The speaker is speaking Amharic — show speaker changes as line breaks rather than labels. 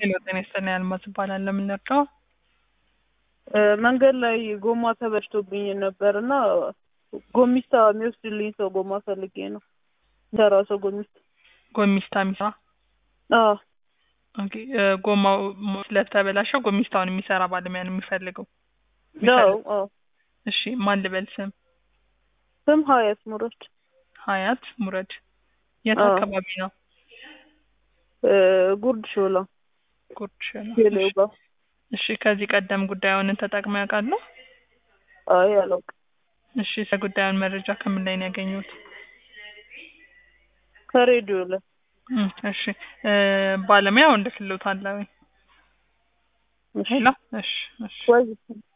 ሄሎ ጤና ይስጥልኝ አልማዝ እባላለሁ። ለምን ነካው?
መንገድ ላይ ጎማ ተበላሽቶብኝ ነበር እና ጎሚስታ የሚወስድልኝ ሰው ጎማ ፈልጌ ነው። ሰራ ሰው ጎሚስታ።
ጎሚስታ የሚሰራ
አዎ
ኦኬ። እ፣ ጎማው ሞ- ስለተበላሸው ጎሚስታውን የሚሰራ ባለሙያ ነው የሚፈልገው።
አዎ አዎ።
እሺ ማን ልበል ስም?
ስም ሀያት ሙረድ
ሀያት ሙረድ። የት
አዎ።
አካባቢ ነው?
እ፣ ጉርድ ሾላ
ጉርድ ነው።
ቴሌው ጋር።
እሺ ከዚህ ቀደም ጉዳዩን ተጠቅመው ያውቃሉ?
አይ አላውቅም።
እሺ ስለ ጉዳዩን መረጃ ከምን ላይ ነው ያገኙት?
ከሬዲዮ ላይ
እም፣ እሺ እ፣ ባለሙያው እንደ ክልሎት አለ ወይ?
እሺ።
ሄሎ እሺ እሺ
ወይ